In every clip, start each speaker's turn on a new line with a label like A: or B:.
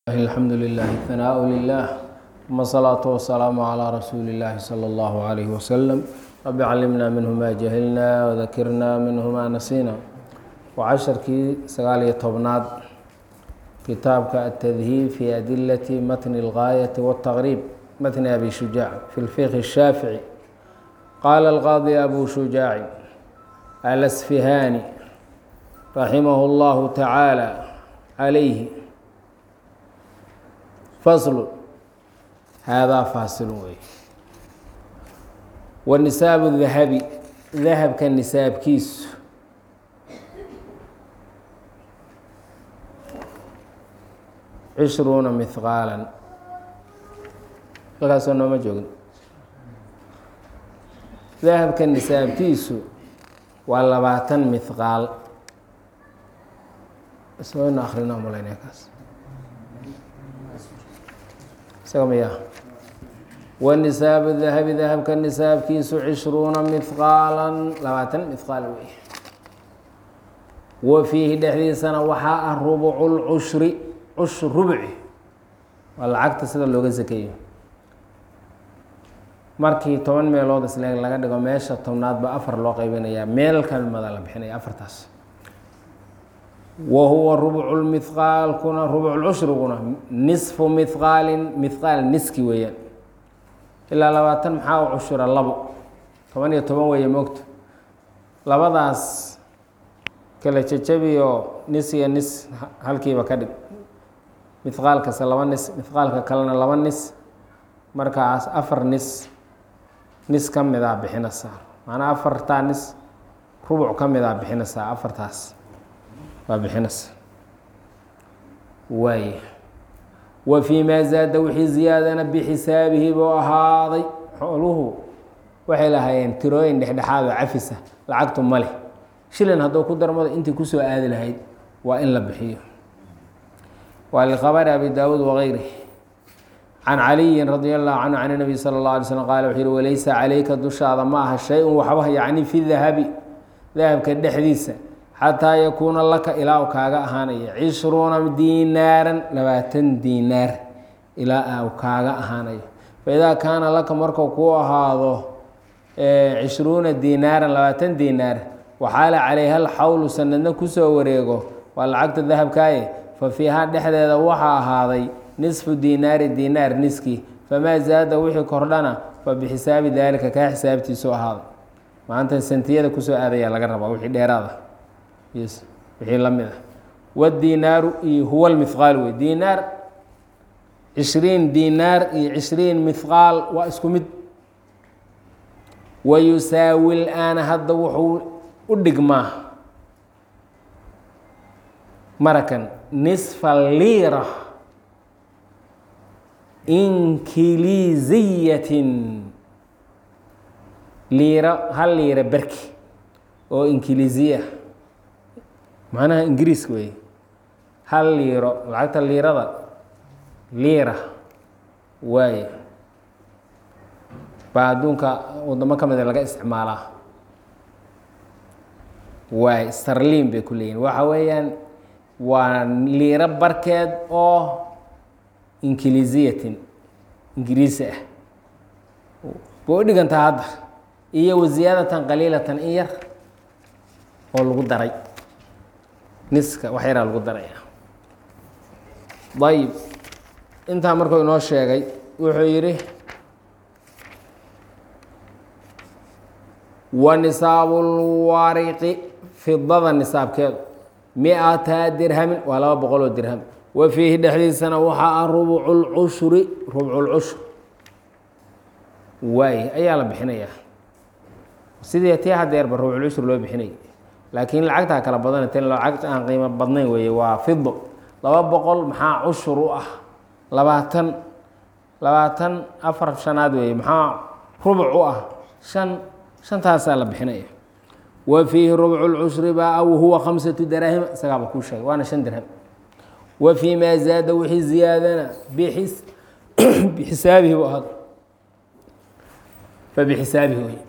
A: الحمد لله ثناء لله ثم الصلاة والسلام على رسول الله صلى الله عليه وسلم رب علمنا منه ما جهلنا وذكرنا منه ما نسينا وعشركii sagaal iyo tobnaad kitaabka التdهيب في أدلة متن الغاية والتغريب متن أبي شجاع في الفقه الشhافعي قال القاضي أبو شجاع الأسفهاني رحمه الله تعالى عليه faslu haadaa faasilu wey wa nisaabu dahabi dahabka nisaabkiisu cishruuna mihqaalan halkaasoo nooma joogin dahabka nisaabkiisu waa labaatan mihqaal ismaynu akrina malaynaya kaas isaga miya wanisaabu dahabi dahabka nisaabkiisu cishruuna mihqaalan labaatan mihqaal wey wa fiihi dhexdiisana waxaa ah rubucu lcushri cush rubci waa lacagta sida looga sakeeyo markii toban meelood isle laga dhigo meesha tobnaadba afar loo qaybinayaa meel kamada la bixinaya afartaas wa huwa rubcu lmihqaalkuna rubculcushriguna nisfu mihqaalin mihqaal niski weeyaan ilaa labaatan maxaa u cushura labo toban iyo toban weeye moogto labadaas kala jejabiyo nis iyo nis halkiiba ka dhig mihqaalkase laba nis mihqaalka kalena laba nis markaas afar nis nis ka midaa bixinaysaa macnaa afartaa nis rubuc ka midaa bixinaysaa afartaas waa bixinaysa waay wa fii maa zaada wixii ziyaadana bixisaabihi buu ahaaday xooluhu waxay lahaayeen tirooyin dhexdhexaad oo cafisa lacagtu ma leh shilin hadduu ku darmado intii kusoo aadi lahayd waa in la bixiyo waa liqabari abi daawuud wagayri can caliyin radi allahu canhu can nabiy sala اllah alay slm qaala wuxuu yihi walaysa calayka dushaada ma aha shay-un waxba yacni fi dahabi dahabka dhexdiisa xataa yakuuna laka ilaa u kaaga ahaanaya cishruuna diinaaran labaatan diinaar ilaa u kaaga ahaanayo faidaa kaana laka markuu kuu ahaado cishruuna diinaaran labaatan diinaar waxaala calayha alxawlu sanadna kusoo wareego waa lacagta dahabkaaye fa fiihaa dhexdeeda waxaa ahaaday nisfu diinaari diinaar niski famaa zaada wixii kordhana fa bixisaabi daalika kaa xisaabtiisu ahaada maanta sentiyada kusoo aadaya laga rabaa wixii dheeraada wixii la mid ah wadiinaaru iyo huwa lmihqaal wey diinaar cishriin diinaar iyo cishriin mihqaal waa isku mid wa yusaawi laana hadda wuxuu u dhigmaa marakan nisfa liira inkiliisiyatin liira hal liira berki oo inkiliisiya macnaha ingiriiska wey hal liiro lacagta liirada liira waaye baa adduunka wadamo ka mida laga isticmaalaa waay starliin bay ku leeyihin waxa weeyaan waa liiro barkeed oo inkiliisiyatin ingiriisi ah bay u dhigantaa hadda iyo wasiyaadatan qaliilatan in yar oo lagu daray niska wax yaraa lagu daraya ayib intaa markuu inoo sheegay wuxuu yidhi wa nisaabu lwariqi fidada nisaabkeedu mi-ata dirhamin waa laba boqol oo dirham wa fiihi dhexdiisana waxaa ah rubcu lcushri rubcu lcushur waay ayaa la bixinayaa sidii tii hadeerba rubculcushur loo bixinay laakiin lacagtaa kala badan t lacagta aan qiimo badnayn weeye waa fido laba boqol maxaa cushur u ah labaatan labaatan afar shanaad weeye maxaa rubuc u ah shan shantaasaa la bixinaya wa fiihi rubcu lcushri baa aw huwa khamsatu daraahima isagaaba kuu sheegay waana shan dirham wa fii maa zaada wixii ziyaadana bixis bixisaabihi bu ahad fa bixisaabihi wey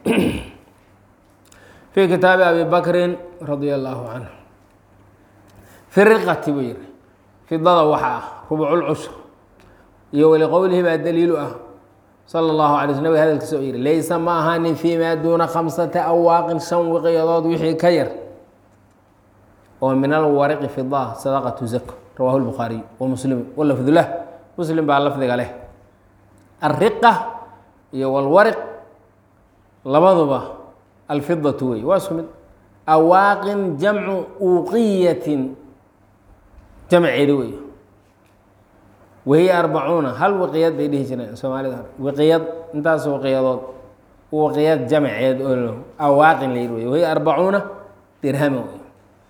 A: في kitaabi abi bakri radي الlahu canه fi riqati buu yihi fidada waxa ah rubculcushr iyo waliqowlihi baa daliilu ah sala allahu alay sl nabig hadalkiisa oo yihi laysa ma ahaanin fii maa duuna khamsata awaaqin shan wiqiyadood wixii ka yar oo min alwariqi fida sadaqatu zako rawahu lbukhaariy wa muslimu walafdulah muslim baa lafdiga leh alriqa iyo walwariq labaduba alfidatu wey waa isku mid awaaqin jamcu uuqiyatin jamceedi wey wahiya arbacuuna hal wiqiyad bay dhihi jireen soomaalida hore wiqiyad intaas wiqiyadood wiqiyad jamceed oo awaaqin la yidhi wey wahiya arbacuuna dirhama wey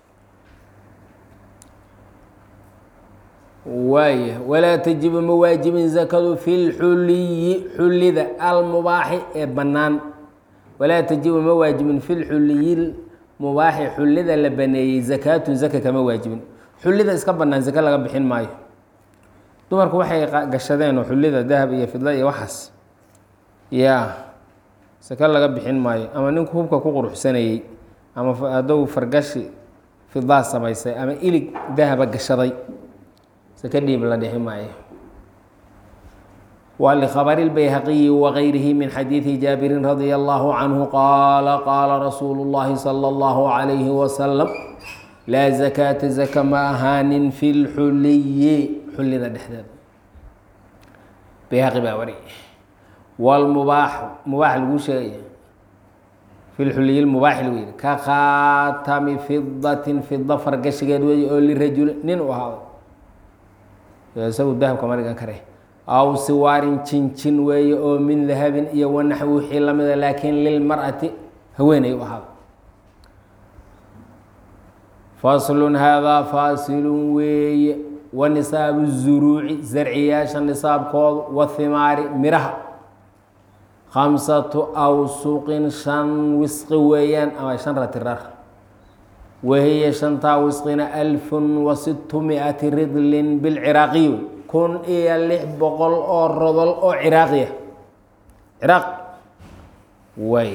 A: waaya walaa tajibu ma waajibin zakadu fi lxuliyi xullida almubaaxi ee bannaan walaa tajibu ma waajibin fi lxuliyi mubaaxi xullida la baneeyey zakaatun zaka kama waajibin xullida iska bannaan zaka laga bixin maayo dumarku waxay gashadeen oo xullida dahab iyo fidla iyo waxaas yaa saka laga bixin maayo ama ninku hubka ku quruxsanayey ama hadduu fargashi fidaa samaysay ama ilig dahaba gashaday saka dhiib la dhixi maayo waa likhabari lbayhaqiyi wagayrihi min xadiidi jaabirin radia allahu canhu qaala qaala rasuulu llahi sala allahu calayhi wasalam laa zakaata zaka ma ahaanin fi lxuliyi xullida dhexdeeda bayhaqi baa wari wlmubaax mubaax lagu sheegaya fi lxuliyi mubaaxi lagu yihi ka khaatami fidatin fida fargashigeed wey oo lirajuli nin u ahaaday isagu dahabka ma dhigan kare aw siwaarin jinjin weeye oo min dahabin iyo wanaxwi wixii lamida laakiin lilmar'ati haweenay u ahaada faslun haadaa faasilun weeye wa nisaabu zuruuci zarciyaasha nisaabkoodu wathimaari miraha khamsatu awsuqin shan wisqi weeyaan ama shan ratirar wahiya shantaa wisqina alfun wa sittu mi-ati ridlin bilciraaqiy wey kun iyo lix boqol oo rodol oo ciraaqiya ciraaq waay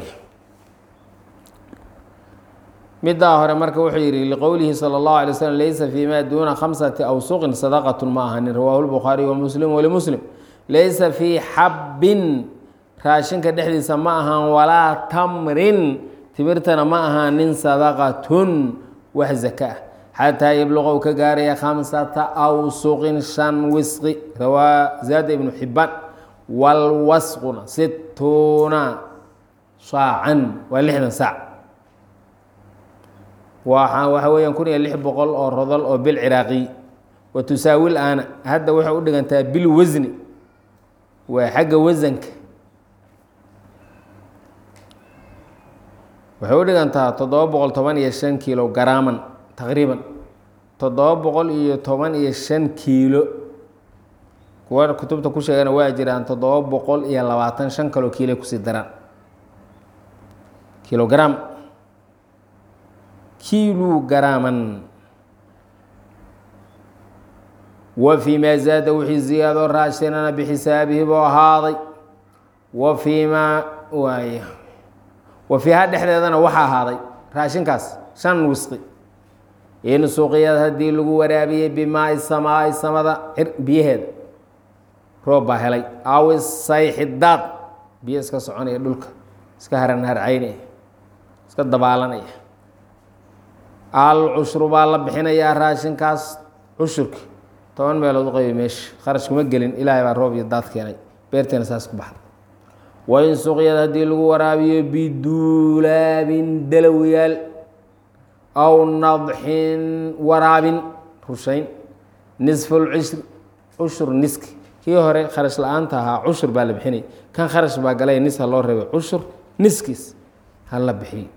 A: middaa hore marka wuxuu yihi liqowlihi salى اllahu alay slm laysa fi ma duuna khamsati awsuqin sadaqat ma ahanin rawahu lbukhaariy wamuslim walimuslim laysa fii xabbin raashinka dhexdiisa ma ahaan walaa tamrin timirtana ma ahaanin sadaqatun wax zaka ah xataa yabluqow ka gaaraya khamsata awsuqin shan wisqi rawaa zaada ibnu xibaan walwasquna situuna saacan waa lixdan saac waa waxa weeyaan kun iyo lix boqol oo rodol oo bil ciraaqiy wa tusaawil aana hadda waxay u dhigantaa bil wasni waa xagga wasanka waxay u dhigantaa toddoba boqol toban iyo shan kiilo garaaman taqriiban toddoba boqol iyo toban iyo shan kiilo kuwa kutubta ku sheegana waa jiraan toddoba boqol iyo labaatan shan kaloo kiilo kusii daraan kilogram kilu garaaman wa fii maa zaada wixii ziyaado raashinana bixisaabihi buu ahaaday wa fii maa waay wa fiiha dhexdeedana waxaa ahaaday raashinkaas shan wisqi in suuqiyada haddii lagu waraabiyey bimaai samaai samada biyaheeda roob baa helay aw sayxi daad biyo iska soconaya dhulka iska haran harcaynaya iska dabaalanaya al cushru baa la bixinayaa raashinkaas cushurki toban meelood u qayba meesha kharash kuma gelin ilaahay baa roob iyo daad keenay beerteena saas ku baxda wain suqyad haddii lagu waraabiyo biduulaabin dalawiyaal aw nadxin waraabin rushayn nisfulcishri cushur niski kii hore kharash la-aanta ahaa cushur baa la bixinay kan kharash baa galay nis ha loo reebay cushur niskiis ha la bixiyo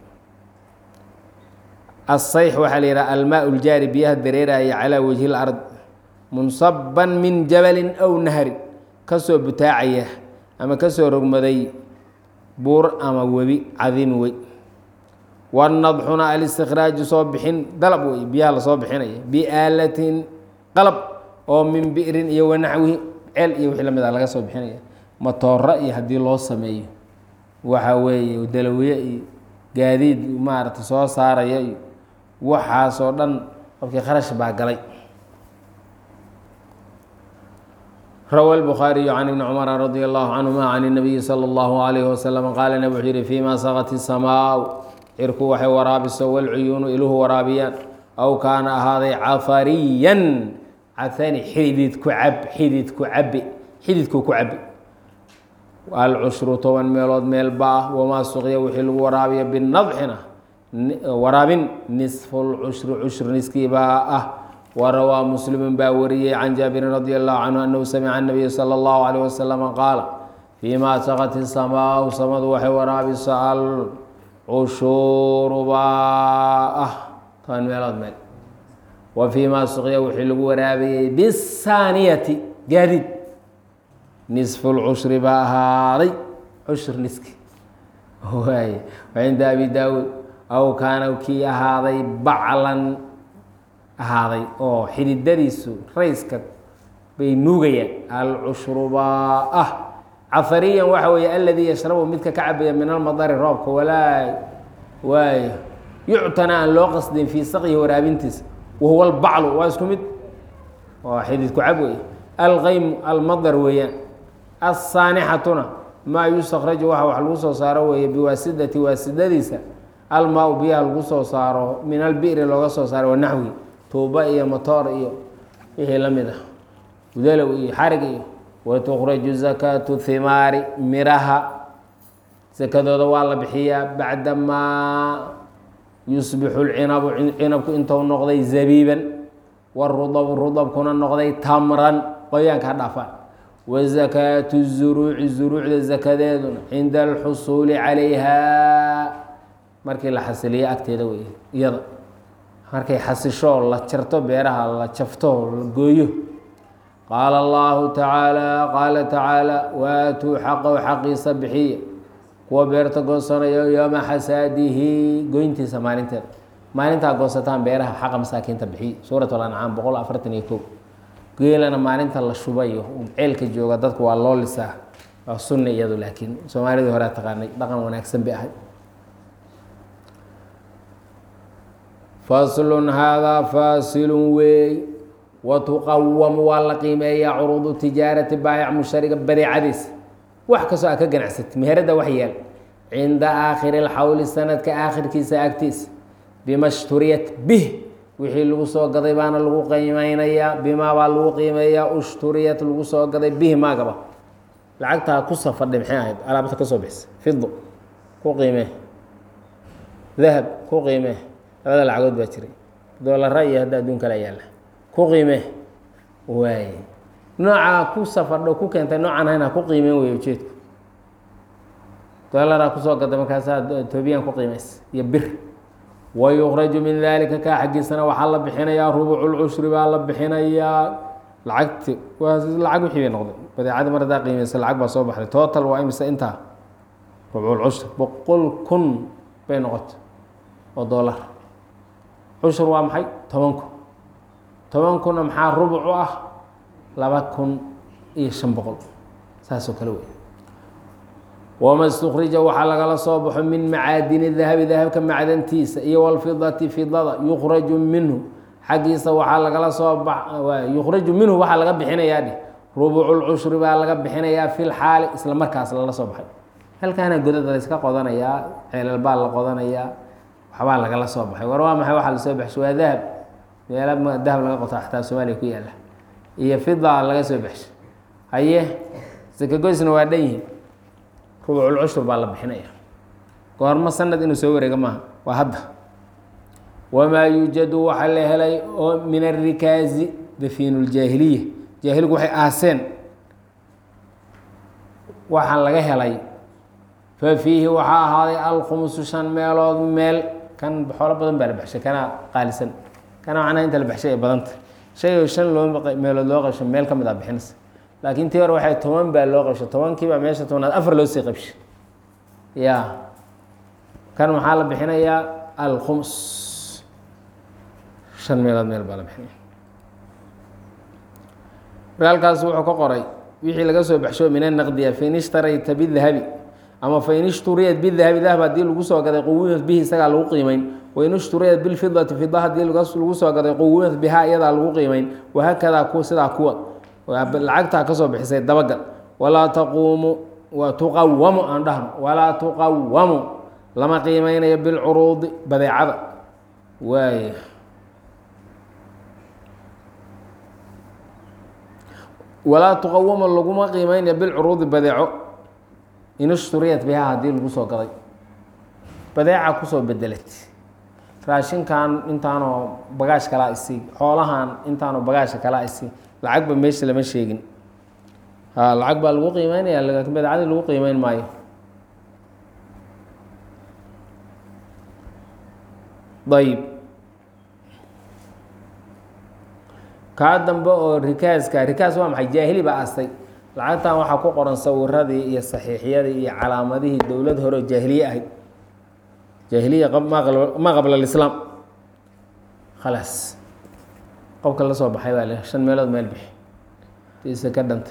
A: asayx waxaa la yidhaha almaa ljaari biyaha dareeraya calaa wajhi lard munsaban min jabalin aw nahrin kasoo butaacaya ama kasoo rogmaday buur ama webi cadiimi wey wanadxuna alistikhraaju soo bixin dalab wey biyaha lasoo bixinaya biaalatin qalab oo min bi'rin iyo wanaxwihi ceel iyo wixii lamid a laga soo bixinaya matooro iyo haddii loo sameeyo waxa weeye dalawiye iyo gaadiid maarata soo saaraya iyo waxaasoo dhan qofkii kharash baa galay rawى الbخاaرiي عن بن cمر رضي الله عنهma عن النبي slى الله عليه وسلم qاala nب wuxuu yihi فيma sqت السmاء cirku waxay waraabiso wاlcuyuunu iluhu waraabiyaan aw kaana ahaaday cafariyan cafani xidid ku cab xidid ku cabi xididku ku cabi alcushru toban meelood meel ba-ah wamaa suqya wixii lagu waraabiya binadxina waraabin nisfu lcushri cushur niskiibaa ah warawaa muslimu baa wariyey can jaabirin radi allahu canhu anahu samica nabiya sala allahu alayh wasalama qaala fiima saqat isamaau samadu waxay waraabiso alcushuuru baa ah toban meelood meel wa fiima suqya wixii lagu waraabiyey bisaaniyati gaadiid nisfu lcushri baa ahaaday cushur niski waay cinda abi daawuud aw kaana kii ahaaday baclan ahaaday oo xididadiisu rayska bay nuugayaan alcushru baa ah cafariyan waxa weeye aladii yashrabu midka ka cabaya min almadari roobka walaa waayo yuctana aan loo qasdin fii saqyihi waraabintiisa wahuwa albaclu waa isku mid waa xididku cab wey alqaymu almadar weeyaan asaanixatuna maa yustakraju waxa wax lagu soo saaro weeye biwaasidati waasidadiisa almaa biyaha lagu soo saaro min albiri looga soo saaro wanaxwi tuuba iyo motoor iyo wixii la mid ah udalow iyo xarig iyo watukraju zakaatu himaari miraha sakadooda waa la bixiyaa bacdamaa yusbixu lcinabu cinabku intou noqday zabiiban warudabu rudabkuna noqday tamran qoyaanka ha dhaafaan wazakaatu zuruuci zuruucda zakadeeduna cinda alxusuuli calayha markii la xasiliyo agteeda wey iyada markay xasisho la jarto beeraha la jafto la gooyo qaala allahu tacaala qaala tacaala waatuu xaqow xaqiisa bixiya kuwa beerta goosanayo yooma xasaadihi goyntiisa maalinteeda maalintaa goosataan beeraha xaqa masaakiinta bixiy suurat alancaam boqol afartan iyo kow geelana maalinta la shubayo ceelka jooga dadku waa loo lisaa waa sunna iyadu laakiin soomaalidii horea taqaanay dhaqan wanaagsan bay ahay faslun haadaa faasilun weey watuqawamu waa la qiimeeyaa curuudu tijaarati baayac mushariga badeecadiisa wax kastoo aad ka ganacsatay meherada wax yeel cinda aakhiri lxawli sanadka aakhirkiisa agtiisa bima shturiyat bih wixii lagu soo gaday baana lagu qiimeynayaa bimaa baa lagu qiimeeyaa ushturiyat lagu soo gaday bihi maagaba lacagtaa ku safadhay maxay ahayd alaabta ka soo bixisa fido ku qiimee dahab ku qiimee labada lacagood baa jiray doolara iyo hadda adduun kala yaalla ku qiimee waay noocaa ku safardho ku keentay noocan hayna ku qiimeen wey ujeedku doolaraa kusoo gaday markaasaa toobiyaan ku qiimaysa iyo bir wayukraju min dalika kaa xaggiisana waxaa la bixinayaa rubuculcushri baa la bixinayaa lacagti waa lacag wixii bay noqday badeecadii mar hadaa qiimeysa lacag baa soo baxday total waa imise intaa rubculcushri boqol kun bay noqotay oo doolar cushur waa maxay toban kun toban kunna maxaa rubuc u ah laba kun iyo shan boqol saasoo kale wey wama istukrija waxaa lagala soo baxo min macaadini dahabi dahabka macdantiisa iyo walfidati fidada yukraju minhu xaggiisa waxaa lagala soo ba yukraju minhu waxaa laga bixinayaa dheh rubuculcushri baa laga bixinayaa fi lxaali isla markaas lala soo baxay halkaana godada layska qodanayaa ceelal baa la qodanayaa waxbaa lagala soo baxay war waa maxay waxaa lasoo baxshay waa dahab meela dahab laga qoto xataa soomaaliya ku yaala iyo fida laga soo baxshay haye sakagoysna waa dhan yihin rubuculcushur baa la bixinaya goormo sanad inuu soo wareego maaha waa hadda wamaa yuujadu waxaa la helay oo min arikaazi dafiinu ljaahiliya jaahiligu waxay aaseen waxaa laga helay fa fiihi waxaa ahaaday alkhumsu shan meelood meel kan xoolo badan baa la baxshay kana qaalisan kana macnaha inta la baxshay ay badanta shay oo shan loo meelood loo qabsho meel ka mid a bixinaysa laakiin tii hore waxay toban baa loo qabshay tobankiibaa meesha tobnaad afar loo sii qabshay ya kan maxaa la bixinayaa alkhums shan meelood meel baa la bixinaya marka halkaas wuxuu ka qoray wixii laga soo baxsho min anaqdiya fain ishtarayta bidahabi ama fain ishturiyat bidahabi dahab haddii lagu soo gaday quwimad bihi isagaa lagu qiimeyn wain ishturiyat bilfidati fida haddii lagu soo gaday quwimad bihaa iyadaa lagu qiimeyn wahaakadaa ku sidaa kuwa lacagtaa ka soo bixisay dabagal walaa taquumu waa tuqawamu aan dhahno walaa tuqawamu lama qiimeynayo bilcuruudi badeecada waay walaa tuqawama laguma qiimeynayo bilcuruudi badeeco inshturiyat bihaa haddii lagu soo gaday badeeca kusoo bedelat raashinkan intaanoo bagaash kalaa isii xoolahan intaanoo bagaasha kalaa isii lacagba meesha lama sheegin ha lacag baa lagu qiimeynaya laakiin badeecadii lagu qiimeyn maayo ayib kaa dambe oo rikaaska rikaas waa maxay jaahili baa astay lacagtan waxaa ku qoran sawiradii iyo saxiixyadii iyo calaamadihii dowlad hore oo jaahiliye ahayd jaahiliya ma qabla alislaam khalaas qofka la soo baxay baa le shan meelood meel bixi diisa ka dhanta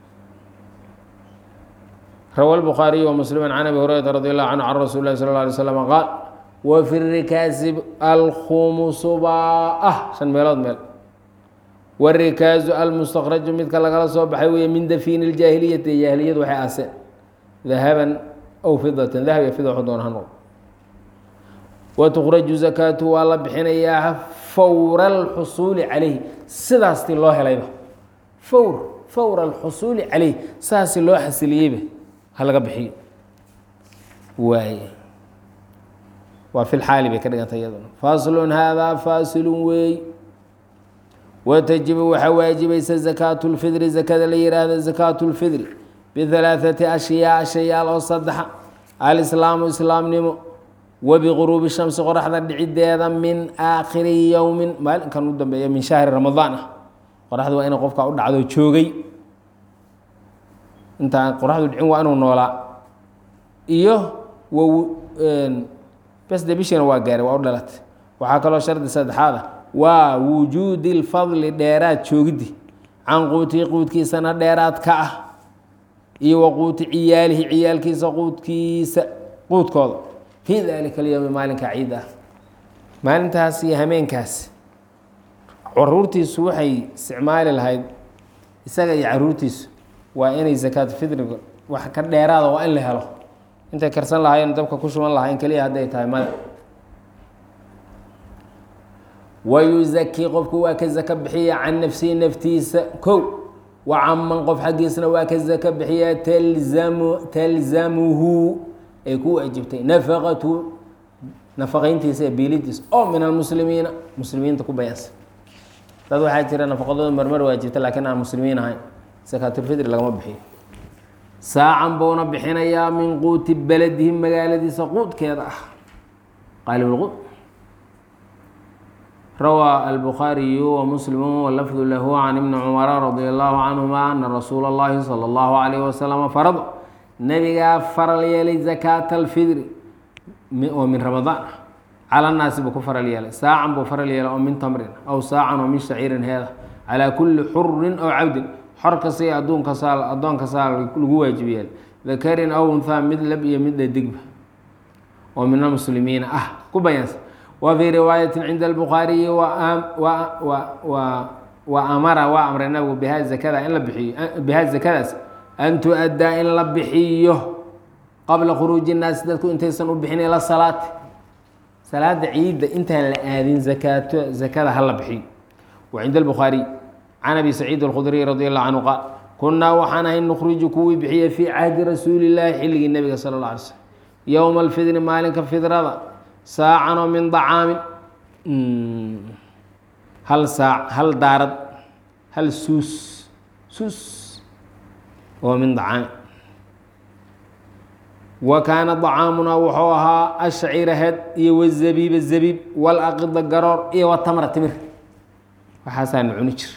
A: rawa الbukhaariyu وmslima can abi hurayrata radi allahu canhu can rasuuli lahi sal اla alay slm qaal wa fi rikaasi alkhumusu baa ah shan meelood meel wاrikaazu almustakraju midka lagala soo baxay weeye min dafiini اljaahiliyati jaahiliyadu waxay aaseen dahaban aw fidatan dahab iyo fida wxu doona ha noqdo watukraju zakaatu waa la bixinayaa fowra alxusuuli calayhi sidaasti loo helayba fowr fowra alxusuuli calayh saasi loo xasiliyeyba ha laga bixiyo waay waa fi lxaali bay ka dhigantay iyaduna faslun haadaa faasilun weey watajibu waxaa waajibaysa zakaatu lfidri zakada la yihaahda zakaatu lfidri bihalaaثati ashyaa shayaal oo saddexa alislaamu islaamnimo wbiguruubi shamsi qoraxda dhicideeda min aakhiri yowmin maalinkan u dambeeya min shahri ramadaan ah qoraxda waa ina qofka u dhacdo joogay intaan qoraxdu dhicin waa inuu noolaa iyo besde bishiina waa gaaray waa u dhalatay waxaa kaloo shardi saddexaad ah waa wujuudi lfadli dheeraad joogiddi can quutihi quudkiisana dheeraad ka ah iyo wa quuti ciyaalihi ciyaalkiisa quudkiisa quudkooda fii dalika alyowmi maalinka ciid ah maalintaas iyo hameenkaas caruurtiisu waxay isticmaali lahayd isaga iyo caruurtiisu waa inay zakaatu fidriga wax ka dheeraada waa in la helo intay karsan lahaayeen dabka ku shuban lahayn keliya hadday tahay mada wayuzakii qofku waa ka zaka bixiya can nafsihi naftiisa kow wa caman qof xaggiisna waa ka zaka bixiya talzamu talzamuhu ay ku waajibtay nafaqatu nafaqayntiisa ee biilidiisa oo min almuslimiina muslimiinta ku bayaansan dad waxaa jira nafaqadooda marmar waajibta laakiin aan muslimiin ahayn sakaatulfidri lagama bixiyo saacan buuna bixinayaa min quuti beledihi magaaladiisa quudkeeda ah qaalibulquud rawaa albukhaariyu wamuslimu walafdu lahu can ibni cumara radia allahu canhuma ana rasuula اllahi salى اllahu alayh wasalama farad nabigaa faral yeelay zakaata alfidri oo min ramadaan ah cala naasi buu ku faral yeelay saacan buu faral yeelay oo min tamrin aw saacan oo min shaciirin heeda calaa kulli xurin aw cabdin xor kasta iyo adduunka saal addoonka saal lagu waajib yeelay dakarin aw unhaa mid lab iyo mid dhadigba oo min almuslimiina ah ku bayaansan wa fii riwaayatin cinda albukhaariyi wa amara waa amray nabigu biha zakada in la bixiyo biha zakadaas an tu-addaa in la bixiyo qabla khuruuji innaasi dadku intaysan u bixin ila salaati salaada ciidda intaan la aadin zakaato zakada ha la bixiyo wa cinda albukhaariy can abi saciid alkhudriy radi allahu canhu qaal kunnaa waxaan ahay nukhriju kuwii bixiya fii cahdi rasuuli illaahi xilligii nebiga sala alla alay slm yowma alfidri maalinka fidrada saacan oo min dacaamin hal saac hal daarad hal suus suus oo min dacaamin wa kaana dacaamunaa wuxuu ahaa ashcira heed iyo wazabiiba zabiib walaqida garoor iyo watamra timir waxaasaanu cuni jir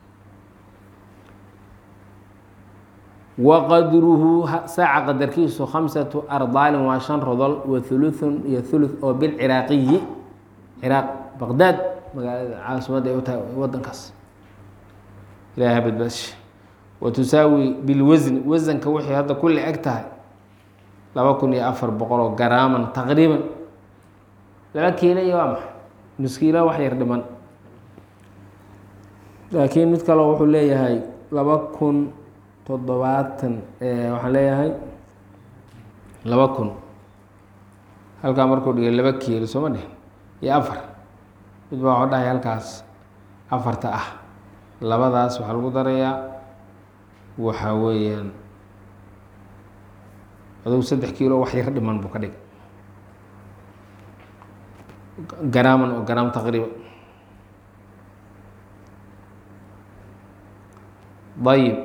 A: wa qadruhu saaca qadarkiisu khamsatu ardaalin waa shan rodol wa huluthun iyo thuluth oo bilciraaqiyi ciraaq baqdaad magaalada caasimadda ay u tahay wadankaas ilaha badbaashe wa tusaawi bilwasni wasanka wixii hadda kulli eg tahay laba kun iyo afar boqol oo garaaman taqriiban laba kiilo iyo waa maxay nuskiilo wax yar dhiman laakiin mid kaleo wuxuu leeyahay laba kun toddobaatan waxaan leeyahay laba kun halkaa markuu dhigay laba kiilo sooma dheh iyo afar mid baa waxuu dhahay halkaas afarta ah labadaas waxaa lagu darayaa waxaa weeyaan adugu saddex kiilo wax yar dhiman buu ka dhigay garaaman oo garaam taqriiban ayib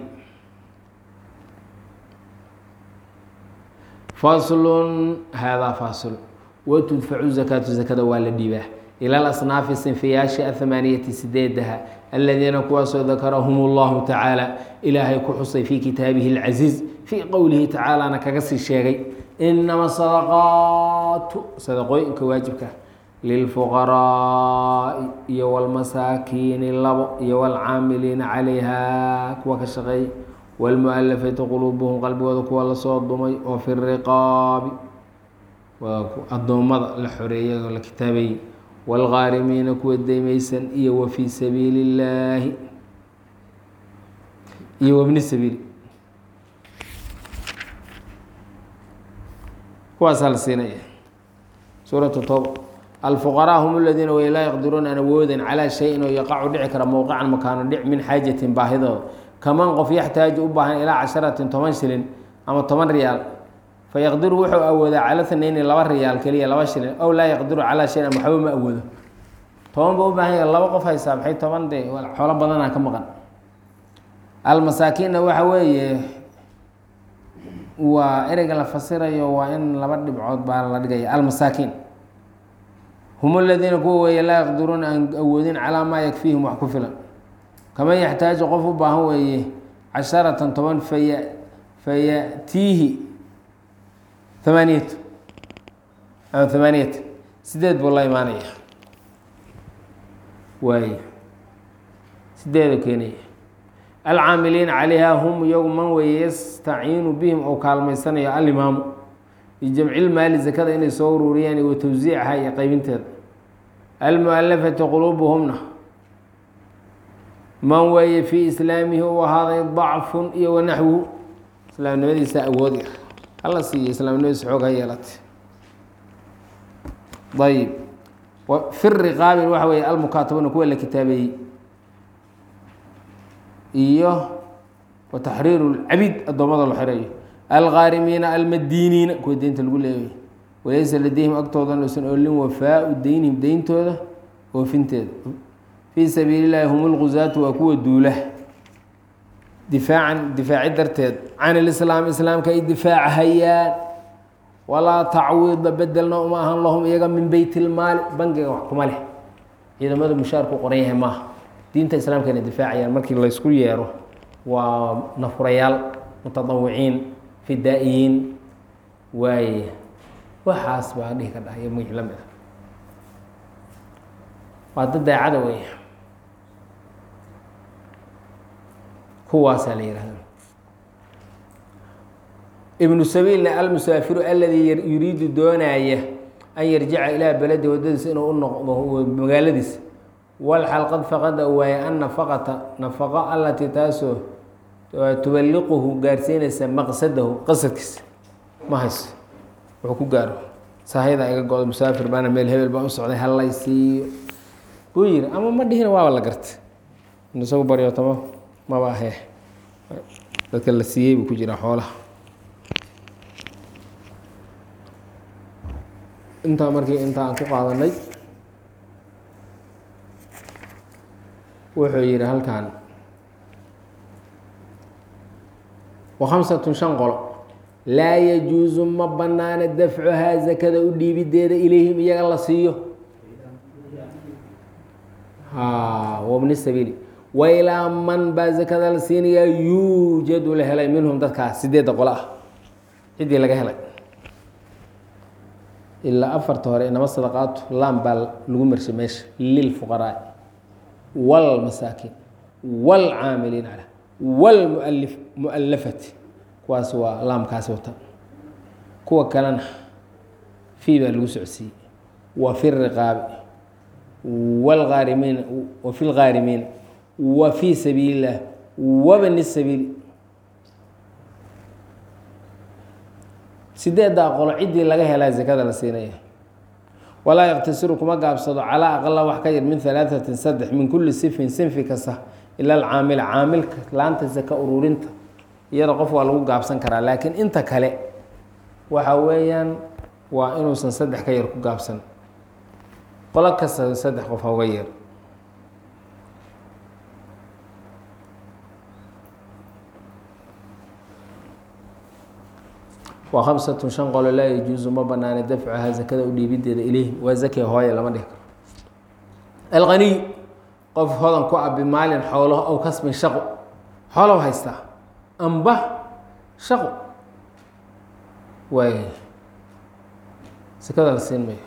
A: faslun haadaa fasil watudfacu zakaatu zakada waa la dhiibaa ila alasnaafi sinfiyaasha athamaaniyati sideedaha aladiina kuwaasoo dakarahum اllahu tacaala ilaahay ku xusay fii kitaabihi اlcaziiz fii qowlihi tacaalana kaga sii sheegay inama sadaqaatu sadaqooyinka waajibka lilfuqaraa'i iyo wاlmasaakiini labo iyo wاlcaamiliina calayha kuwa ka shaqeey wاlmualafati quluubuhum qalbigooda kuwa lasoo dumay oo fi riqaabi waa addoommada la xoreeyay oo la kitaabayey wاlgaarimiina kuwa deymaysan iyo wa fii sabiili اllaahi iyo wabni sabiili kuwaasaa la siinaya suuratu tooba alfuqaraa hum aladiina way laa yaqdiruuna aan awoodan calaa shayin oo yaqacu dhici kara mowqican makaano dhic min xaajatin baahidooda kaman qof yaxtaaju u baahan ilaa casharatin toban shilin ama toban riyaal fayaqdiru wuxuu awoodaa cala thnayni laba riyaal keliya laba shilin ow laa yaqdiru calaa shayin ama waxba ma awoodo toban ba u baahan yahay laba qof haysaa maxay toban de xoolo badanaa ka maqan almasaakiinna waxa weeye waa ereyga la fasirayo waa in laba dhibcood baa la dhigaya almasaakiin hum aladiina kuwa weeye laa yaqdiruuna aan awoodin calaa maa yakfiihim wax ku filan kaman yaxtaaju qof u baahan weeye casharatan toban faya fayatiihi thamaaniyatu ama thamaaniyata sideed buu la imaanaya waay sideedu keenaya alcaamiliina calayha hum iyagu man weeye yastaciinu bihim oo kaalmaysanayo alimaamu bijamcilmaali zakada inay soo ururiyaan wa tawsiicaha iyo qeybinteeda almualafati quluubuhumna man weeye fii islaamihi u ahaaday dacfun iyo wanaxwuhu islaamnimadiisa awood yar hala siiya islaamnimadiisa xoog ha yeelatay ayib fi riqaabin waxa weeye almukaatabuna kuwa la kitaabeeyey iyo wa taxriiru lcabid addoommada la xereeyo algaarimiina almadiiniina kuwa deynta lagu leeyayo walaysa ladeyhim agtoodan usan olin wafaau deynihim deyntooda oofinteeda fii sabiili llahi hum lguzaatu waa kuwa duula difaacan difaaci darteed can ilislaam islaamka ay difaachayaan walaa tacwiida bedelna uma ahan lahum iyaga min beyt ilmaali bangiga wax kuma leh ciidamada mushaarku qoran yahay maaha diinta islaamka inay difaacayaan markii laysku yeero waa nafurayaal mutadawiciin fidaa'iyiin waaye waxaas baa dhihi ka dhahay magii la mid a waa dad daacada wey kuwaasaa la yihahda ibnu sabiilna almusaafiru aladii yuriidu doonaaya an yarjica ilaa beledi wadadiisa inuu u noqdo magaaladiisa walxal qad faqada waaye an nafaqata nafaqo allatii taasoo tubaliquhu gaarsiinaysa maqsadahu qasadkiisa ma hayso wuxuu ku gaaro sahayda iga go-do musaafir baana meel hebel baan u socday hallay siiyo buu yiri ama ma dhihina waaba la gartay isagu baryootamo maba ahee dadka la siiyey buu ku jiraa xoolaha intaa markii intaa aan ku qaadanay wuxuu yihi halkan wa khamsatun shan qolo laa yajuusu ma banaana dafcuhaa zakada u dhiibideeda ilayhim iyaga la siiyo wabni sabiili wa ilaa man baa zakada la siinayaa yuujadu la helay minhum dadkaas sideedda qolo ah ciddii laga helay ilaa afarta hore inama sadaqaatu lam baa lagu marshay meesha lilfuqaraai wاlmasaakiin wاlcaamiliin caleh wاlmualif mualafati kuwaas waa laamkaasi wata kuwa kalena fii baa lagu socodsiiyey wa fi riqaabi wاlgaarimiina wa fi lgaarimiina wa fii sabiili اllah wabni sabiili sideeddaa qolo ciddii laga helaa zakada la siinaya walaa yaqtasiru kuma gaabsado calaa aqala wax ka yar min halaatatin saddex min kulli sifin sinfi kasta ila alcaamila caamilka laanta saka ururinta iyada qof waa lagu gaabsan karaa laakiin inta kale waxa weeyaan waa inuusan saddex ka yar ku gaabsan qolo kasta saddex qof hauga yeer waa khamsatun shan qolo laa yajuusu ma banaana dafcuhaa zakada u dhiibideeda ilayhim waa zakiya hooye lama dhihi karo alqaniy qof hodan ku abi maalin xoolo ow kasbin shaqo xoolow haystaa amba shaqo waay sakada la siin mayo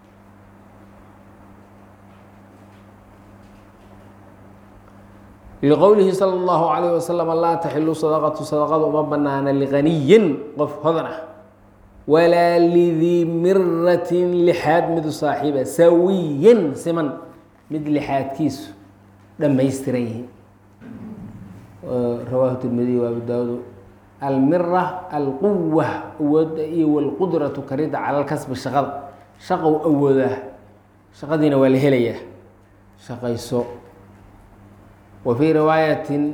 A: liqowlihi salى اllahu alayh wasalam laa taxilu sadaqatu sadaqada uma banaana liqaniyin qof hodan ah walaa lidii miratin lixaad midu saaxiiba sawiyan siman mid lixaadkiisu dhammaystiran yihiin rawaahu tirmidiy wa abu daawud almira alquwa awooda iyo walqudratu karida cala lkasbi shaqada shaqow awoodaa shaqadiina waa la helayaa shaqayso wa fii riwaayatin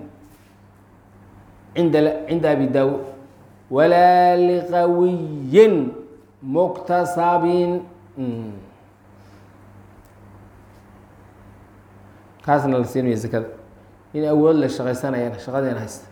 A: inda cinda abi daawud walaa liqawiyin muktasabin kaasna la siinaya zakada in awood la shaqaysanayana shaqadeena haysta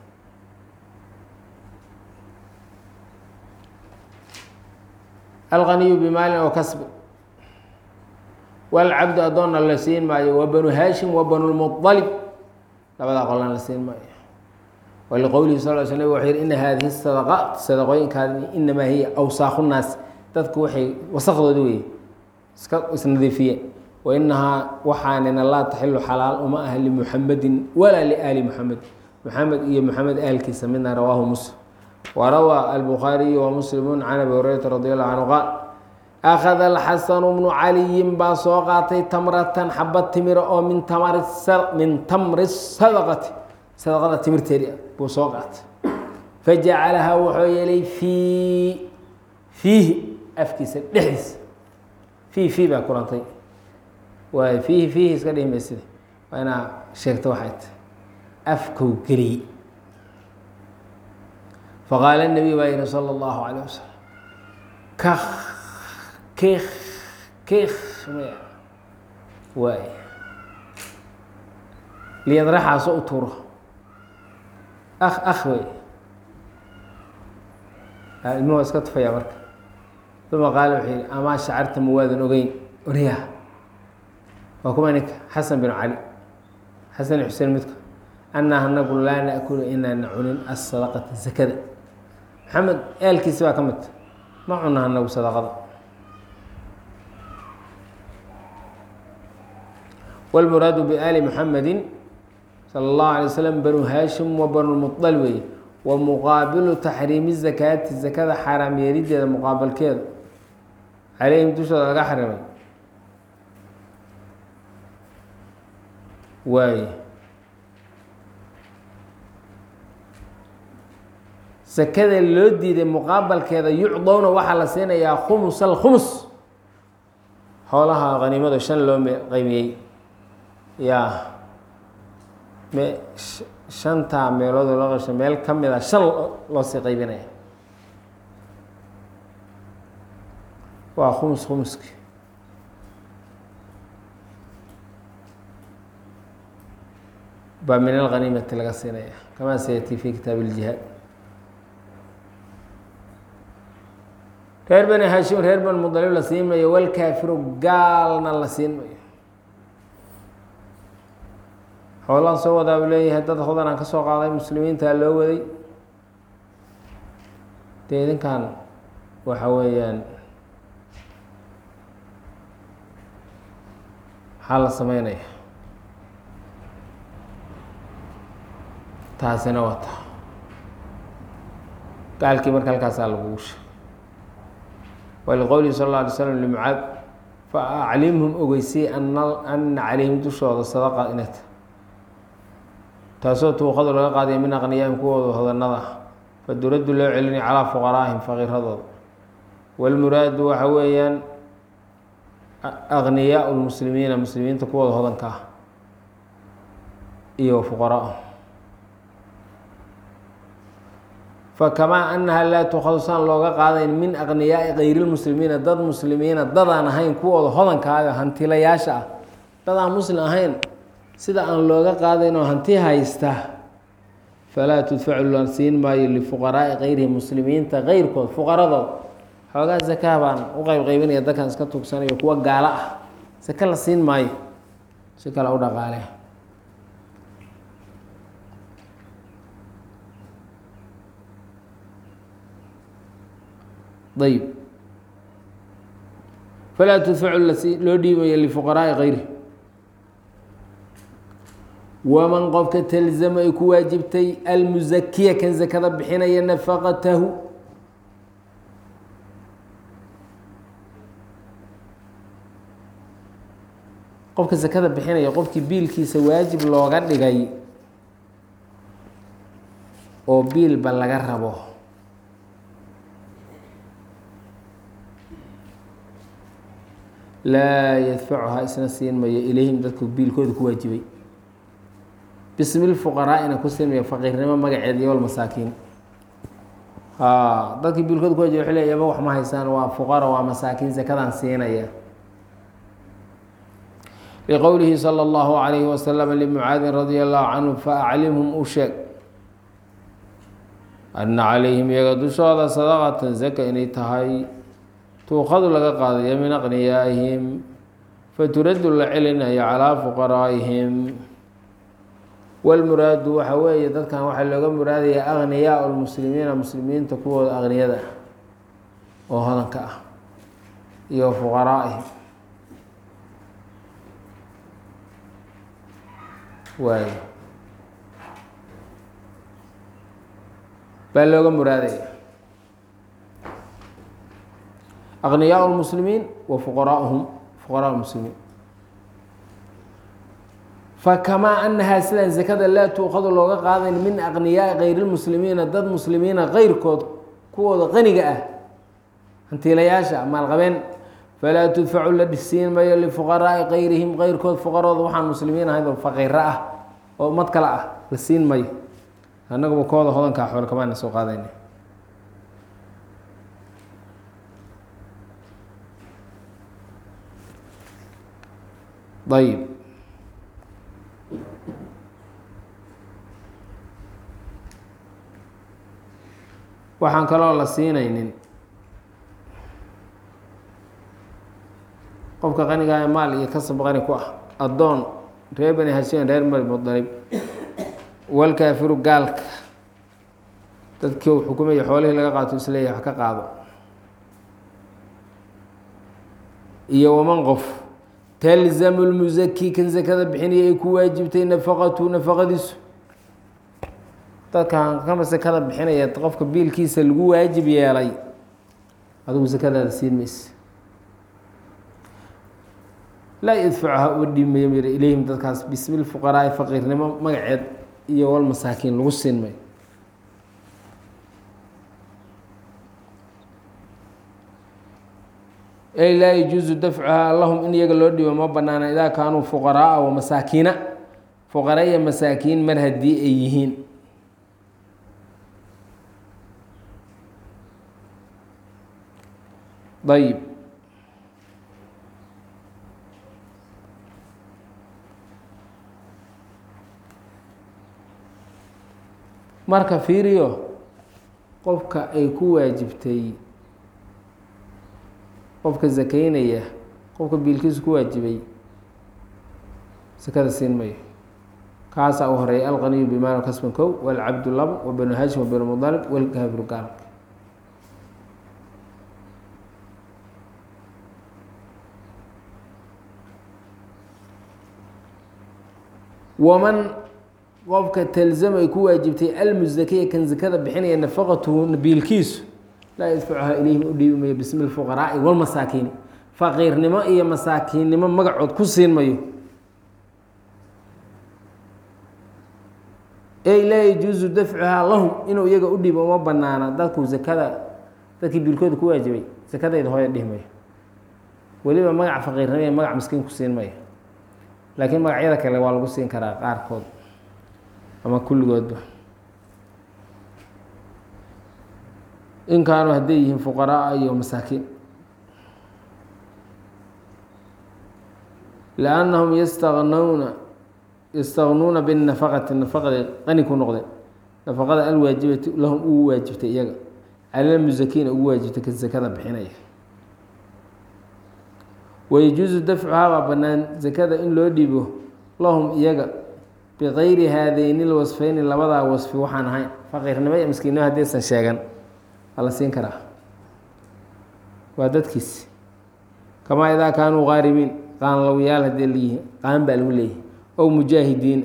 A: alqaniyu bimaalin oo kasbi walcabdu adoonna la siin maayo wa banu haashim wa banu lmualib labadaa qolan la siin maayo waliqowlihi sal l sl nabig wuxuu yihi ina haadihi sadaqaat sadaqooyinkaadi inamaa hiya awsaakhu naas dadku waxay wasaqdoodi weye iska isnadiifiyeen wa inahaa waxaanina laa taxilu xalaal uma ah limuxamedin walaa liaali muxamed muxamed iyo muxamed aalkiisa midna rawaahu muslim warawaa albukhaariyu wa muslimu can abi hurayrata radi allahu canhu qaal akhada alxasanu bnu caliyin baa soo qaatay tamratan xabad timira oo min tamri min tamri sadaqati sadaqada timirteedi buu soo qaatay fajacalahaa wuxuu yeelay fii fiihi afkiisa dhexdiisa fiihi fii baa kurantay waay fiihi fiihi iska dhihi maysida waa inaa sheegto waxay tahay afkow geliyey faqaala nabiy baa yihi sala allahu calayh wasalam ka kik kik maya waay liyadraxaaso u tuuro ak ak wey ilmuhu iska tufaya marka uma qaala wuxuu yihi amaa shacarta ma waadan ogeyn orya waa kuma ninka xasan bin cali xasan iyo xuseen midka anaa anagu laa naakulu inaana cunin asadaqata zakada maxamed eelkiisi baa ka midta ma cuna anagu sadaqada wاlmuraadu biali muxamedi salى اllahu alay waslm banu haashim wa banu lmuطal weeye wa muqaabilu taxriimi zakaati zakada xaaraam yeelideeda muqaabalkeeda caleyhim dushooda laga xarimay waaye sakada loo diiday muqaabalkeeda yucdowna waxaa la siinayaa khumus alkhumus xoolaha haniimada shan loo qaymiyey yaa me shantaa meelood loo qasho meel ka mid a shan loo sii qaybinaya waa khumus khumuski baa min alghaniimati laga siinaya kamaa sayati fi kitaab iljihaad reer bani hashim reer bani mudalib la siin mayo walkaafiru gaalna la siin mayo xoolaan soo wadaa buu leeyahay dad hodan aan ka soo qaaday muslimiintaa loo waday dee idinkan waxa weeyaan maxaa la sameynaya taasina wata gaalkii marka halkaasaa lagugu sheeg waliqowlihi sal اlla alay slam limucaad fa aclimhum ogeysay ana ana calayhim dushooda sadaqa inay tahay taasoo tuuqadu laga qaadaya min aqniyaahim kuwooda hodanada ah faduraddu loo celinaya calaa fuqaraahim faqiiradooda walmuraadu waxa weeyaan aqniyaa lmuslimiina muslimiinta kuwooda hodanka ah iyo fuqaraa fakamaa annaha laa tuukhadu saan looga qaadayn min aqniyaai kayrilmuslimiina dad muslimiina dadaan ahayn kuwooda hodankaaga hantilayaasha ah dadaan muslim ahayn sida aan looga qaadayn oo hanti haysta falaa tudfacu la siin maayo lifuqaraai kayrihi muslimiinta keyrkood fuqaradood xoogaa zakaa baan u qeyb qeybinaya dadkan iska tugsanayo kuwa gaalo ah sake la siin maayo si kale u dhaqaale ayb falaa tudfacu loo dhiibayo lifuqaraai kayrihi waman qofka talzama ay ku waajibtay almusakiya kan sakada bixinaya nafaqatahu qofka sakada bixinaya qofkii biilkiisa waajib looga dhigay oo biilba laga rabo laa yadfacuhaa isna siin mayo ilayhim dadku biilkooda ku waajibay bismi lfuqaraa'ina ku siinmayo faqiirnimo magaceed iyo walmasaakiin dadkii biilkooda ku waajibay waxay leey yaba wax ma haysaan waa fuqara waa masaakiin sakadaan siinaya liqowlihi salى اllahu عalayhi wasalam limucaadin radi allahu canhu faaclimhum u sheeg ana calayhim iyaga dushooda sadaqatan zaka inay tahay tuuqadu laga qaadayo min aqniyaa'ihim faturaddu la celinayo calaa fuqaraa'ihim walmuraadu waxa weeye dadkan waxaa looga muraadaya aqniyaa lmuslimiina muslimiinta kuwooda aqniyada ah oo hodanka ah iyo fuqaraa'ihim waay baa looga muraadaya aqniyaa lmuslimiin wa fuqaraauhum fuqaraa muslimiin fakamaa anahaa sidaan sakada laa tuuqadu looga qaadayn min aqniyaai kayrilmuslimiina dad muslimiina keyrkood kuwooda qaniga ah hantiilayaasha maalqabeen falaa tudfacu la dhisiin mayo lifuqaraai kayrihim keyrkood fuqarooda waxaan muslimiin ahayd oo faqiiro ah oo mad kale ah la siin mayo annaguba kooda hodankaa xool kamaana soo qaadayna ayib waxaan kaloo la siinaynin qofka qanigaa ee maal iyo kasab qani ku ah addoon reer bani hashiin reer mari mudalib walkaafiru gaalka dadkii uu xukumaya xoolihii laga qaato isleeyahay wax ka qaado iyo waman qof talzamu lmusaki kan sakada bixinaya ay ku waajibtay nafaqatu nafaqadiisu dadkan kama sakada bixinaya qofka biilkiisa lagu waajib yeelay adigu sakadaada siin mayse laa yadfacuha uga dhiimayo mira ilayhim dadkaas bismi lfuqaraai faqiirnimo magaceed iyo walmasaakiin lagu siin mayo ey laa yajuusu dafcuhaa lahum in iyaga loo dhiibo ma banaana idaa kaanuu fuqaraaa wa masaakiina fuqara iyo masaakiin mar haddii ay yihiin ayib marka fiiriyo qofka ay ku waajibtay qofka sakaynaya qofka biilkiisu ku waajibay sakada siin mayo kaasaa u horeeya alqaniyu bimaal kasban kow walcabdu labo wa banu hashim wa banu mudalib walkaafiru gaal waman qofka talzam ay ku waajibtay almusakiya kan sakada bixinaya nafaqatuhu biilkiisu laa yadfacuhaa ilayhim u dhiibi mayo bismi lfuqaraai walmasaakiini faqiirnimo iyo masaakiinnimo magacood ku siin mayo ey laa yajuusu dafcuhaa lahum inuu iyaga u dhibo uma banaana dadku zakada dadkii biilkooda ku waajibay sakadayda hooya dhihi mayo weliba magac faqiirnimo magac miskiin ku siin mayo laakiin magacyada kale waa lagu siin karaa qaarkood ama kulligoodba in kaanuu hadday yihiin fuqaraa iyo masaakiin liannahum yastaqnuuna yastaqnuuna binafaqati nafaqaday qani ku noqdeen nafaqada alwaajibati lahum ugu waajibtay iyaga calalmusakiina ugu waajibtay ka sakada bixinaya wayajuusu dafcuhaa baa bannaan sakada in loo dhiibo lahum iyaga bikayri haadeyni lwasfeyni labadaa wasfi waxaan ahayn faqiirnimo iyo miskiinnimo haddaysan sheegan waa la siin karaa waa dadkiis kamaa idaa kaanuu qaarimiin qaanlowyaal haddii layihi qaan baa lagu leeyahay ow mujaahidiin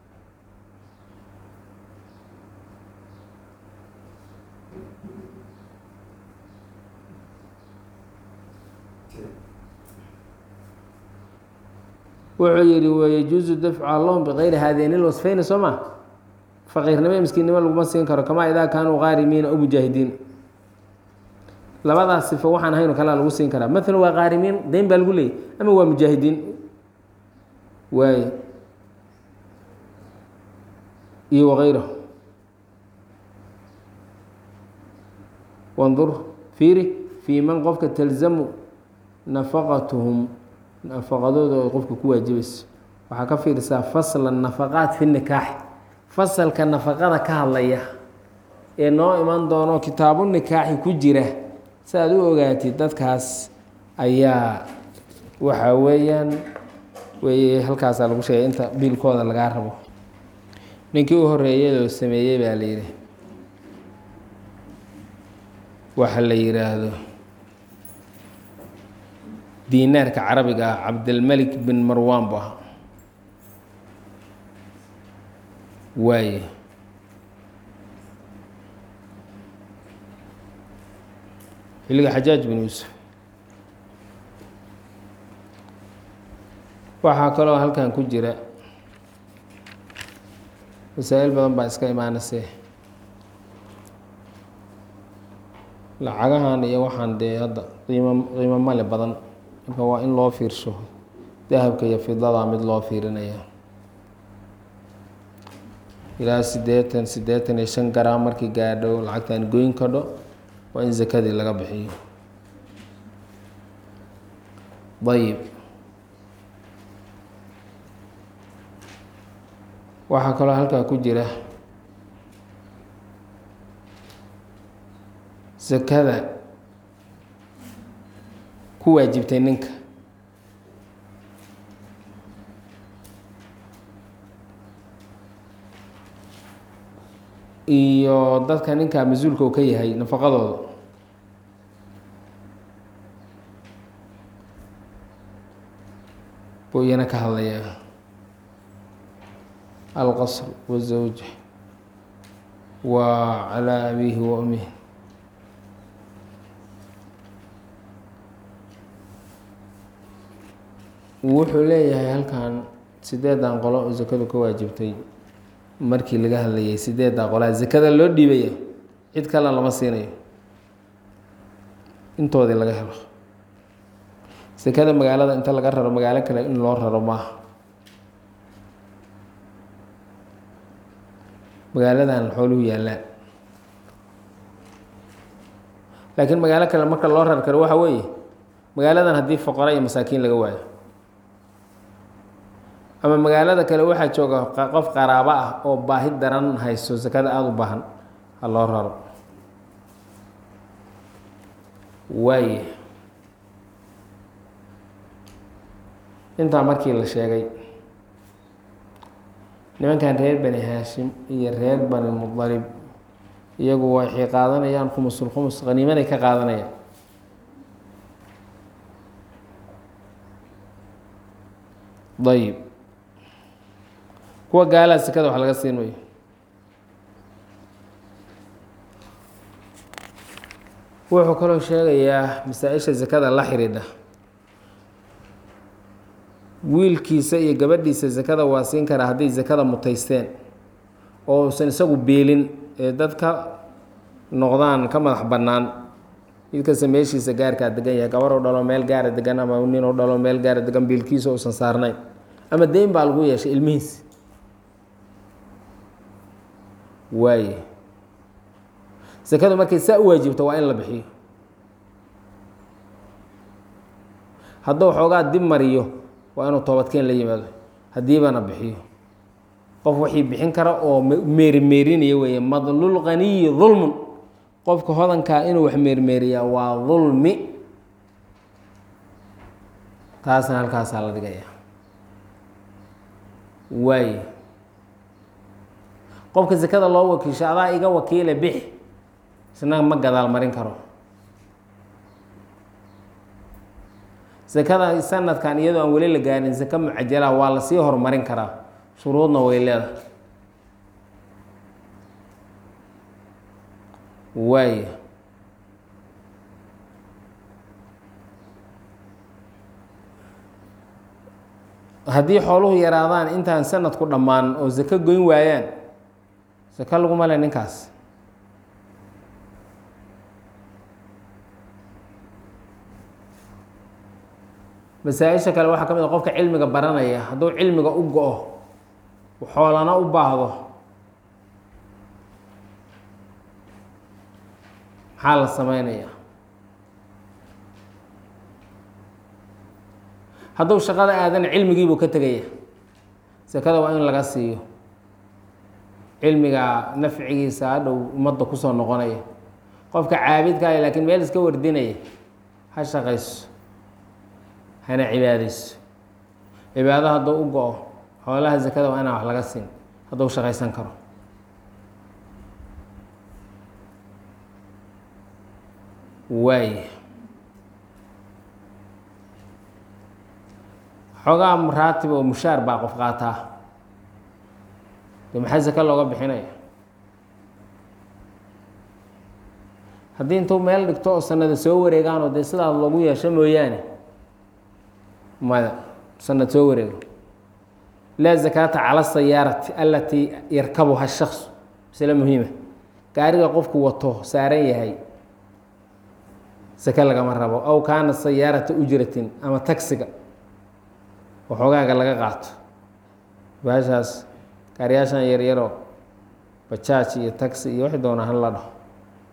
A: wuxuu yihi wayajuusu dafcuha lahum bikayri haadeyni lwasfeyni soo ma faqiirnimo iyo miskiinnimo laguma siin karo kamaa idaa kaanuu qaarimiina ow mujaahidiin labadaas sifo waxaan ahayn oo kalea lagu siin karaa maalan waa qaarimiin deyn baa lagu leeyay ama waa mujaahidiin waay iyo wakayrahu wandur fiiri fii man qofka talzamu nafaqatuhum nafaqadooda oo qofka ku waajibayso waxaa ka fiirisaa fasla nafaqaat fi nikaaxi fasalka nafaqada ka hadlaya ee noo iman doono kitaabu nikaaxi ku jira si aad u ogaatid dadkaas ayaa waxa weeyaan wey halkaasaa lagu sheegay inta biilkooda lagaa rabo ninkii u horeeyay oo sameeyey baa la yidhi waxa la yidhaahdo diinaarka carabiga ah cabdilmalik bin marwan bu ahaa waaye xilliga xajaaj bin yuusuf waxaa kaloo halkan ku jira masaa-il badan baa iska imaanayse lacagahan iyo waxaan dee hadda qiimo qiimo male badan marka waa in loo fiirsho dahabka iyo fidada mid loo fiirinaya ilaa siddeetan siddeetan iyo shan garaam markii gaadho lacagtan goyn kadho waa in zakadii laga bixiyo ayib waxaa kaloo halkaa ku jira sakada ku waajibtay ninka iyo dadka ninka mas-uulka uu ka yahay nafaqadooda buu iyana ka hadlayaa alqasr wazawja wa calaa abiihi wa umihi wuxuu leeyahay halkan sideedan qolo oo sakadu ka waajibtay markii laga hadlayay sideeddaa qolaa sakada loo dhiibaya cid kale lama siinayo intoodii laga helo sakada magaalada inta laga raro magaalo kale in loo raro maaha magaaladan xooluhu yaallaan laakiin magaalo kale marka loo rar karo waxa weeye magaaladan haddii foqora iyo masaakiin laga waayo ama magaalada kale waxaa jooga qof qaraabo ah oo baahi daran hayso sakada aada u baahan ha loo raro waaye intaa markii la sheegay nimankan reer bani haashim iyo reer bani mudalib iyagu waxay qaadanayaan khumusul khumus qaniimaday ka qaadanayaan ayib kuwa gaalaa sekada wax laga siin mayo wuxuu kaloo sheegayaa masaa-isha sakada la xidhiidha wiilkiisa iyo gabadhiisa sakada waa siin karaa hadday sakada mutaysteen oo usan isagu beelin ee dadka noqdaan ka madax bannaan mid kasta meeshiisa gaarkaa degan yahay gabaroo dhalo meel gaara degan ama ninoo dhalo meel gaara degan biilkiisa uusan saarnayn ama deyn baa lagu yeeshay ilmihiis waaye sekadu markay saa u waajibto waa in la bixiyo hadduu xoogaa dib mariyo waa inuu toobadkeen la yimaado haddiibana bixiyo qof wixii bixin kara oo meerimeerinaya weeye madlul qaniyi dulmun qofka hodankaa inuu wax meermeeriyaa waa dulmi taasna halkaasaa la dhigaya waaye qofka sekada loo wakiisho adaa iga wakiile bix isna ma gadaal marin karo sekada sanadkan iyadoo aan weli la gaarin seke mucajalaha waa lasii horumarin karaa shuruudna way leedahay waaya haddii xooluhu yaraadaan intaan sanadku dhammaan oo seke goyn waayaan seke laguma le ninkaas masaa-isha kale waxaa ka mid a qofka cilmiga baranaya hadduu cilmiga u go-o xoolana u baahdo maxaa la sameynaya hadduu shaqada aadana cilmigiibuu ka tegaya sekada waa in laga siiyo cilmiga nafcigiisa hadhow ummadda kusoo noqonaya qofka caabidkaaya laakiin meel iska wardinaya ha shaqayso hana cibaadayso cibaado hadduu u go-o xoolaha sekada waa inaan wax laga siin hadduu shaqaysan karo waay xoogaa maraatib oo mushaar baa qof qaataa dee maxaa seke looga bixinaya haddii intuu meel dhigto oo sanada soo wareegaanoo dee sidaas loogu yeesho mooyaane maya sanad soo wareego laa zakaata cala sayaarati alatii yarkabuha shaksu masle muhiima gaariga qofku wato saaran yahay seke lagama rabo aw kaana sayaarata ujratin ama tagsiga waxoogaaga laga qaato baashaas gaariyaashan yaryaroo bajaaj iyo tagsi iyo wixii doona han la dhaho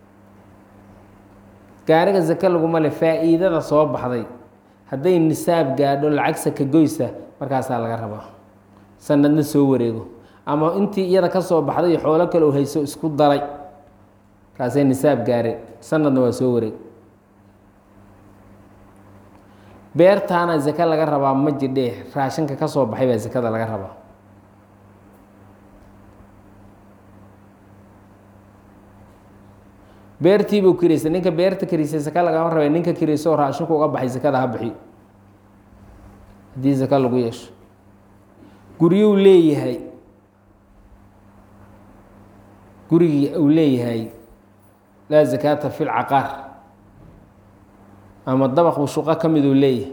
A: gaariga seke laguma le faa-iidada soo baxday hadday nisaab gaadho lacag saka goysa markaasaa laga rabaa sanadna soo wareego ama intii iyada ka soo baxday iyo xoolo kale u hayso isku daray kaasay nisaab gaareen sanadna waa soo wareeg beertaana sake laga rabaa ma jidhee raashinka ka soo baxay baa sakada laga rabaa beertiibuu kiraysay ninka beerta kiraysay saka lagama rabay ninka kirayso oo raashinku uga baxay sakada ha bixiyo haddii saka lagu yeesho guryuu leeyahay gurigii uu leeyahay laa zakaata fi lcaqaar ama dabaqbu shuqo ka miduu leeyahay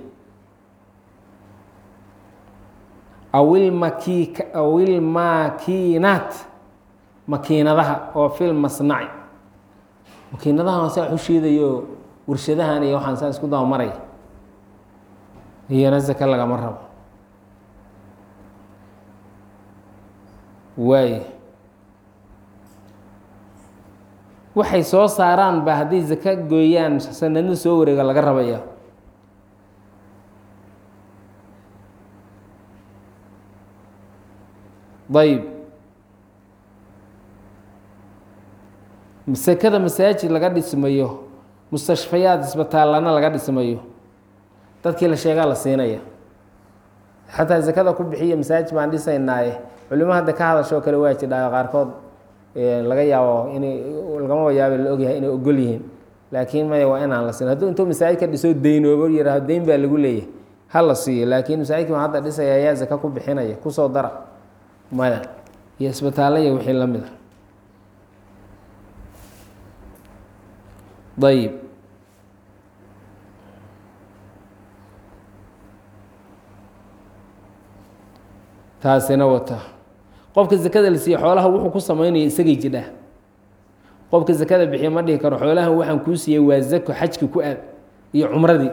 A: awilmaki awilmakiinaat makiinadaha oo fil masnaci makiinadahan saa waxu shiidayo warshadahan iyo waxaan saa isku daba maraya iyana sake lagama rabo waay waxay soo saaraan ba hadday sake gooyaan sanadna soo wareega laga rabaya ayb sekada masaajid laga dhismayo mustashfayaad isbitaallana laga dhismayo dadkii la sheegaa la siinaya xataa sekada ku bixiya masaajid baan dhisaynaaye culimo hadda ka hadashoo kale waa jidhaayo qaarkood laga yaabo inay lagama yaaba la ogyahay inay ogol yihiin laakiin maya waa inaan la siin hadduu intuu masaajidka dhiso deynoobo yihahdo deyn baa lagu leeyahay ha la siiyo laakiin masaajidkii baan hadda dhisaya ayaa saka ku bixinaya kusoo dara maya iyo isbitaallaya wixii la mid a ayib taasina wata qofka zakada la siiye xoolaha wuxuu ku samaynaya isagay jidhaa qofka zakada bixiya ma dhihi karo xoolahan waxaan kuu siiyey waa zako xajki ku aad iyo cumradii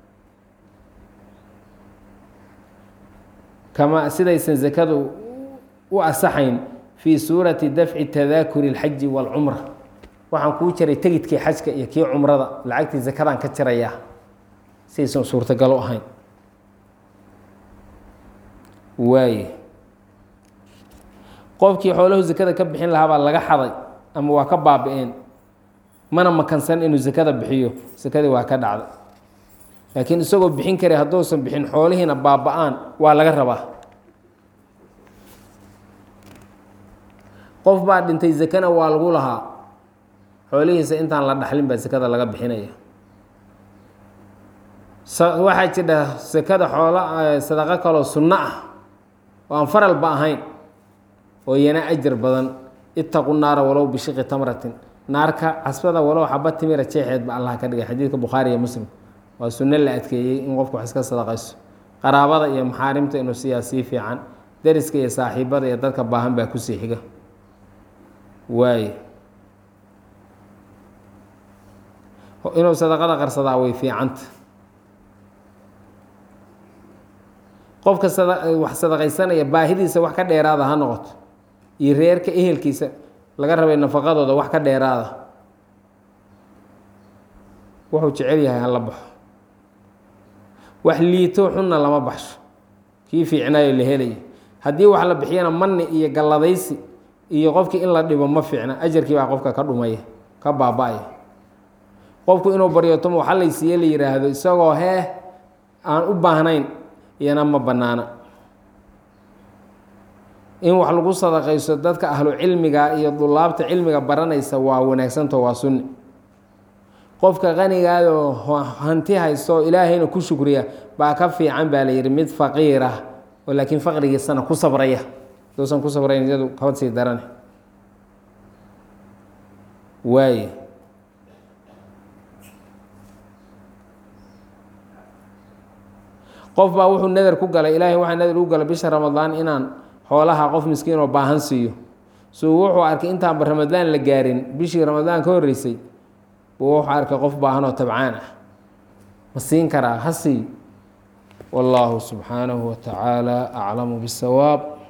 A: kama sidaysan zakadu u asaxayn fii suurati dafci tadaakuri اlxaji wاlcumra waxaan kuu jaray tegidkii xajka iyo kii cumrada lacagtii zakadaan ka jarayaa sidaysan suurtagalo ahayn waaye qofkii xoolahu zakada ka bixin lahaa baa laga xaday ama waa ka baabi-een mana makansan inuu zakada bixiyo sakadii waa ka dhacday laakiin isagoo bixin kara hadduusan bixin xoolihiina baaba-aan waa laga rabaa qof baa dhintay zakana waa lagu lahaa xoolihiisa intaan la dhaxlin baa sakada laga bixinaya waxaa jidha sakada xoolo sadaqo kaloo sunno ah oo aan faralba ahayn oo iyana ajar badan itaqu naara walow bishiqi tamratin naarka casbada walow xaba timira jeexeed ba allah ka dhigay xadiidka bukhaari iyo muslim waa sunno la adkeeyey in qofku wax iska sadaqayso qaraabada iyo maxaarimta inuu siyaa sii fiican deriska iyo saaxiibada iyo dadka baahan baa kusii xiga waaye inuu sadaqada qarsadaa way fiicanta qofka wax sadaqaysanaya baahidiisa wax ka dheeraada ha noqoto iyo reerka ehelkiisa laga rabay nafaqadooda wax ka dheeraada wuxuu jecel yahay hala baxo wax liito xunna lama baxsho kii fiicnaayo la helaya haddii wax la bixiyana manni iyo galladaysi iyo qofkii in la dhibo ma fiicna ajarkii baa qofka ka dhumaya ka baaba-aya qofku inuu baryotomo waxa laysiiye la yidhaahdo isagoo hee aan u baahnayn iyana ma bannaana in wax lagu sadaqayso dadka ahlu cilmiga iyo dulaabta cilmiga baranaysa waa wanaagsanto waa sunni qofka qanigaadoo hanti haysto ilaahayna ku shukriya baa ka fiican baa la yidhi mid faqiir ah oo laakiin faqrigiisana ku sabraya haduusan ku sabrayn iyadu kaba sii darane waaye qof baa wuxuu nader ku galay ilaahay waxaa nader u galay bisha ramadaan inaan xoolaha qof miskiin oo baahan siiyo suu wuxuu arkay intaanba ramadaan la gaarin bishii ramadaan ka horreysay buu wuxuu arkay qof baahan oo tabcaan ah ma siin karaa ha siiyo wallaahu subxaanahu wa tacaala aclamu bisawaab